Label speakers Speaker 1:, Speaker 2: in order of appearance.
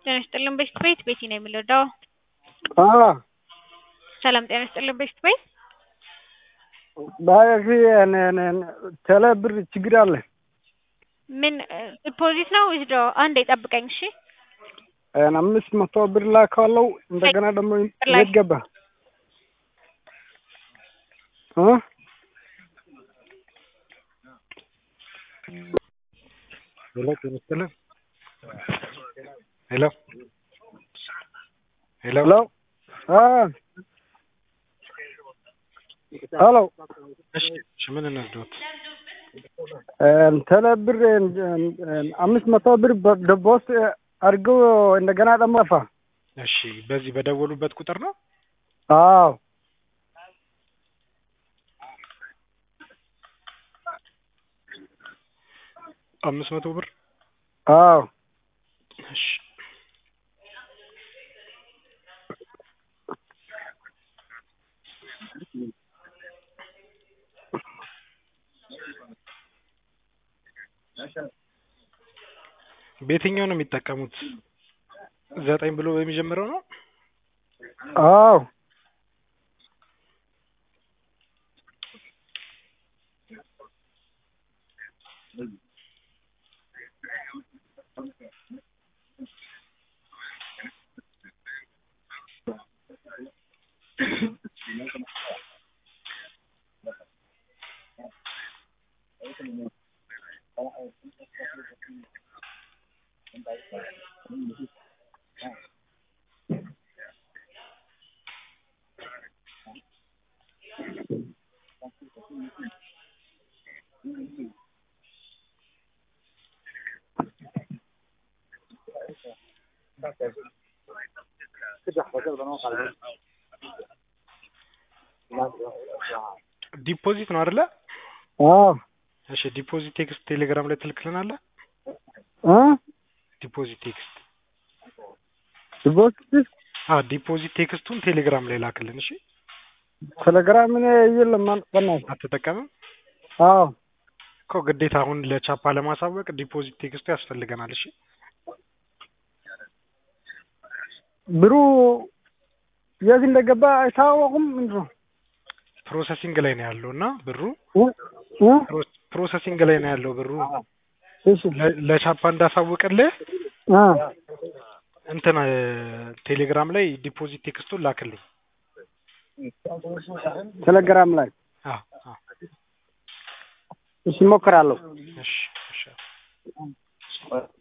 Speaker 1: ጤና ይስጥልን በሽት ቤት ቤቲ ነው የምንወደው። ሰላም ጤና ይስጥልን በሽት ቤት
Speaker 2: ባያፊ ቴሌ ብር ችግር አለ።
Speaker 1: ምን ዲፖዚት ነው ወይስ ዶ? አንዴ ጠብቀኝ እሺ።
Speaker 2: አምስት መቶ ብር ላከዋለው እንደገና ደግሞ የት ገባ? እ
Speaker 3: ሄሎ ጤና ይስጥልን። ሄሎ ሄሎ
Speaker 2: ሄሎ አ ሄሎ
Speaker 3: እሺ እሺ፣ ምን እንርዳዎት?
Speaker 2: ቴሌ ብር አምስት መቶ ብር በቦስ አድርገው እንደገና ደግሞ ጠፋ።
Speaker 3: እሺ፣ በዚህ በደወሉበት ቁጥር ነው?
Speaker 2: አዎ
Speaker 3: አምስት መቶ ብር
Speaker 2: አዎ
Speaker 3: እሺ በየትኛው ነው የሚጠቀሙት? ዘጠኝ ብሎ በሚጀምረው ነው?
Speaker 2: አዎ
Speaker 3: ዲፖዚት ነው አይደለ?
Speaker 2: አዎ
Speaker 3: እሺ ዲፖዚት ቴክስት ቴሌግራም ላይ ትልክልናለህ?
Speaker 2: እ
Speaker 3: ዲፖዚት ቴክስት
Speaker 2: ቦስ
Speaker 3: አዎ ዲፖዚት ቴክስቱን ቴሌግራም ላይ ላክልን። እሺ
Speaker 2: ቴሌግራም እኔ የለም በእናትህ
Speaker 3: አትጠቀምም
Speaker 2: አዎ
Speaker 3: እኮ ግዴታ አሁን ለቻፓ ለማሳወቅ ዲፖዚት ቴክስቱ ያስፈልገናል። እሺ
Speaker 2: ብሩ የት እንደገባ አይታወቁም። ምንድን ነው
Speaker 3: ፕሮሰሲንግ ላይ ነው ያለው እና ብሩ
Speaker 2: እ እ
Speaker 3: ፕሮ- ፕሮሰሲንግ ላይ ነው ያለው ብሩ
Speaker 2: እሺ
Speaker 3: ለ- ለቻፓ እንዳሳውቅልህ
Speaker 2: አ
Speaker 3: እንትን እ ቴሌግራም ላይ ዲፖዚት ቴክስቱን ላክልኝ።
Speaker 2: ቴሌግራም ላይ
Speaker 3: አዎ አዎ
Speaker 2: እሺ እሞክራለሁ።
Speaker 3: እሺ እሺ